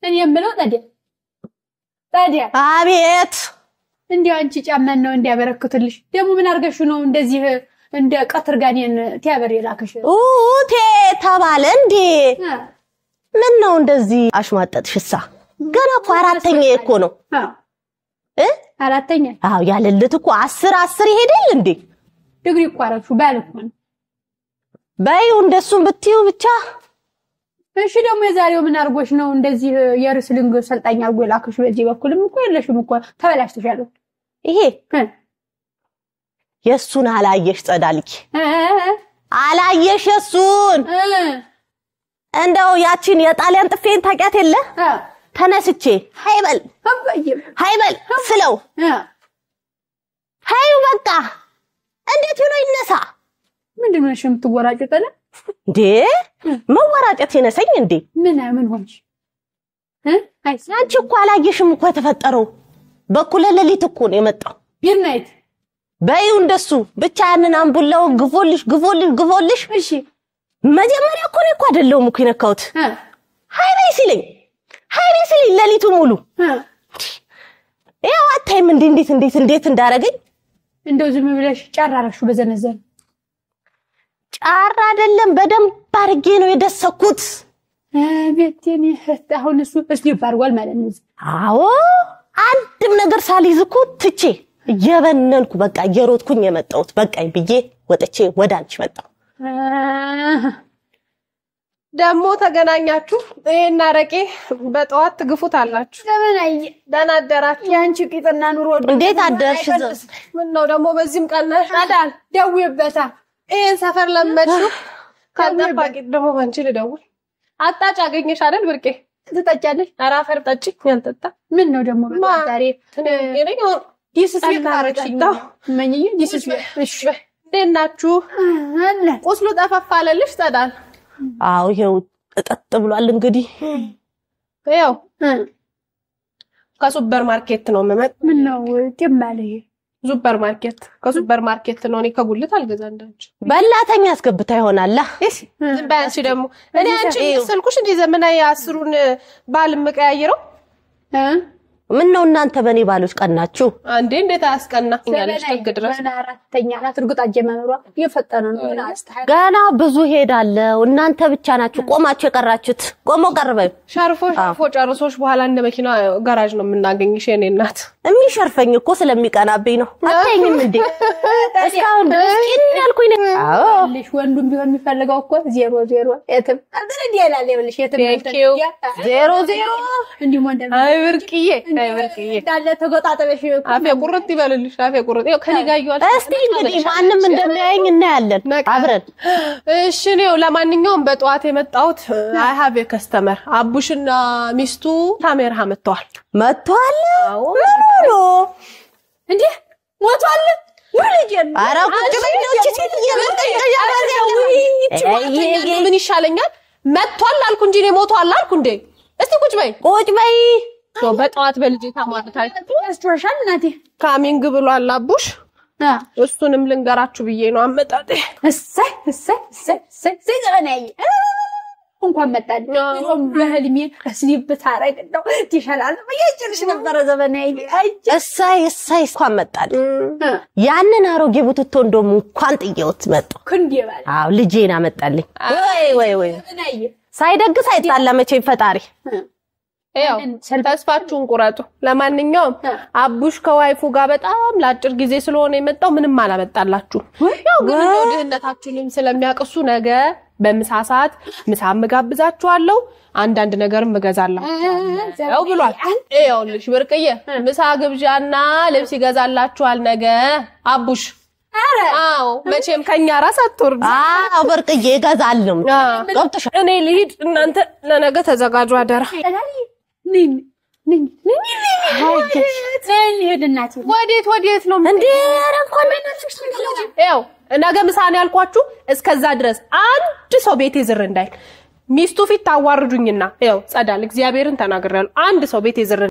እኔ የምለው ታዲያ ታዲያ አቤት እንዲያው አንቺ ጫማን ነው እንዲያበረክትልሽ ደግሞ ምን አድርገሽ ነው እንደዚህ እንደ ቀትር ጋኔን ቲያበር የላከሽ? ኡቴ ተባለ እንዴ? ምን ነው እንደዚህ አሽሟጠጥሽሳ? ገና እኮ አራተኛ እኮ ነው አዎ እ አራተኛ አዎ ያለልት እኮ አስር አስር ይሄዳል እንዴ? ዲግሪ እኮ አደረግሽው ባል እኮ ነው። በይው እንደሱም ብትዩ ብቻ እሺ ደግሞ የዛሬው ምን አድርጎሽ ነው እንደዚህ የርስሊንግ ሰልጣኝ አድርጎ የላከሽ? በዚህ በኩልም እኮ የለሽም እኮ ተበላሽተሻል። ይሄ እ የእሱን አላየሽ ጸዳልኪ እ አላየሽ የእሱን እ እንደው ያቺን የጣሊያን ጥፌን ታውቂያት የለ እ ተነስቼ ሃይበል አባዬም ሃይበል ስለው እ ሃዩ በቃ እንዴት ብሎ ይነሳ ምንድን ነው እሺ የምትወራጭው? ጠለ እንዴ መወራጨት ይነሰኝ እንዴ ምን ምን ሆንሽ? እ አይ አንቺ እኮ አላየሽም እኮ የተፈጠረው በኩለ ሌሊት እኮ ነው የመጣው ቢርናይት በይው እንደሱ ብቻ ያንን አምቡላው ግፎልሽ ግፎልሽ ግፎልሽ እሺ መጀመሪያ እኮ ነው እኮ አይደለሁም እኮ የነካሁት እ ሃይ በይ ሲለኝ ሃይ በይ ሲለኝ ሌሊቱ ሙሉ እ ያው አታይም እንዴ እንዴት እንዴት እንዴት እንዳረገኝ እንደው ዝም ብለሽ ጨራረሹ በዘነዘን ጫራ አይደለም በደንብ አድርጌ ነው የደሰኩት ቤቴን አሁን እሱ እስሊፕ አድርጓል ማለት ነው። አዎ አንድም ነገር ሳልይዝ እኮ ትቼ እየበነንኩ በቃ እየሮጥኩኝ የመጣሁት በቃኝ ብዬ ወጥቼ ወደ አንቺ መጣሁ ደግሞ ተገናኛችሁ። ይሄን አረቄ በጠዋት ትግፉት አላችሁ። ዘመናዊ ደህና አደራችሁ። የአንቺ ቂጥና ኑሮ እንዴት አደርሽ ምን ነው ደግሞ በዚህም ቀናሽ? አዳል ደውይበታ ይሄን ሰፈር ለመድሽው። ካልጠባቂ ደግሞ ባንቺ ልደውል። አጣጭ አገኘሽ አይደል ብርቄ? ትጠጫለሽ። ኧረ አፈር ጠጪ። ያልጠጣ ምን ነው ደግሞ ማ? ዛሬ ዲስስ ቤት አረግሽኝ ነው። መኝዬ ዲስስ እሺ እንዴት ናችሁ? አለ ቁስሉ ጠፈፍ አለልሽ? ጸዳል አዎ ይሄው እጠጥ ብሏል እንግዲህ ያው ከሱፐር ማርኬት ነው የምመጣ። ምን ነው ጤም አለ ይሄ ሱፐር ማርኬት ከሱፐር ማርኬት ነው። እኔ ከጉልት አልገዛ እንዳንቺ። በላተኛ አስገብታ ይሆናላ ዝም በይ አንቺ ደግሞ እኔ አንቺ ስልኩሽ እንዲህ ዘመናዊ አስሩን ባል የምቀያይረው እ ምን ነው እናንተ በእኔ ባሎች ቀናችሁ አንዴ እንዴት አያስቀናኛለሽ? ጥግ ድረስ ገና አራተኛ ናት። እርግጥ አጀማመሯ እየፈጠነ ነው። ምን አስተሃል ገና ብዙ ሄዳለሁ እናንተ ብቻ ናችሁ ቆማችሁ የቀራችሁት ቆሞ ቀርበዩ ሸርፎ ሸርፎ ጨርሶሽ በኋላ እንደ መኪና ጋራዥ ነው የምናገኝሽ የኔ እናት። የሚሸርፈኝ እኮ ስለሚቀናብኝ ነው አታይኝም እንዴ እስካሁን ድረስ ጭን ያልኩኝ ነኝ አዎ ልሽ ወንዱም ቢሆን የሚፈልገው እኮ ዜሮ ዜሮ የትም እንትን እንዲህ ይላል ይኸውልሽ የትም Thank you. ዜሮ ዜሮ እንዲህ ወንድ አይ ብርቅዬ፣ አይ ብርቅዬ፣ እንዳለ ተጎጣጠበሽ አፌ ቁርጥ ይበልልሽ፣ አፌ ቁርጥ። ይኸው ከኔ ጋር እየዋልሽ እስቲ እንግዲህ ማንም እንደሚያየኝ እናያለን ነቃ። አብረን እሺ ነው። ለማንኛውም በጠዋት የመጣሁት አይ ሃቭ ከስተመር አቡሽና ሚስቱ ታሜርሃ መጥተዋል። መጥቷል ምን ሆኖ እንዴ ሞቷል ወልጅ ኧረ ቁጭ በይ ነው እቺ ሴትዮ ይሄ ምን ይሻለኛል? መጥቷል አልኩ እንጂ እኔ ሞቷል አልኩ እንዴ? እስቲ ቁጭ በይ። ቁጭ በይ ሶ በጠዋት በልጄ ታማርታለች። ያስቶሻል እናቴ ካሚንግ ብሏል አቡሽ። አ እሱንም ልንገራችሁ ብዬ ነው አመጣጤ። እሰይ እሰይ እሰይ እሰይ እሰይ ዘመናዊ እ እንኳን መጣል ይሁን በህልሜ እስሊብ ታረግ ነው ትሻላል ይጭልሽ ነበረ ዘመናዊ አይ እሳይ እሳይ እንኳን መጣል ያንን አሮጌ ቡትቶ እንደውም እንኳን ጥየውት መጣሁ ክንዴ ባለ አዎ ልጄን አመጣልኝ ወይ ወይ ወይ ዘመናዊ ሳይደግስ አይጣላ መቼም ፈጣሪ ያው ተስፋችሁን ቁረጡ። ለማንኛውም አቡሽ ከዋይፉ ጋር በጣም ለአጭር ጊዜ ስለሆነ የመጣው ምንም አላመጣላችሁም። ያው ግን እንደው ድህነታችሁንም ስለሚያቅሱ ነገ በምሳ ሰዓት ምሳ እጋብዛችኋለሁ፣ አንዳንድ ነገርም እገዛላችኋለሁ ብሏል። ይኸውልሽ ብርቅዬ ምሳ ግብዣና ልብስ ይገዛላችኋል ነገ አቡሽ። አዎ መቼም ከኛ ራስ አትወርድ። አዎ በርቅዬ እገዛለሁ ገብቶሻል እኔ ልሂድ፣ እናንተ ለነገ ተዘጋጁ አደራ። ነኝ ነኝ ነኝ ነኝ ሄድ እናቴ ወዴት ወዴት ነው እንዴ ኧረ እንኳን ያው ነገ ምሳን ያልኳችሁ እስከዛ ድረስ አንድ ሰው ቤቴ ዝር እንዳይል ሚስቱ ፊት ታዋርዱኝና ያው ጸዳል እግዚአብሔርን ተናግሬያለሁ። አንድ ሰው ቤቴ ዝር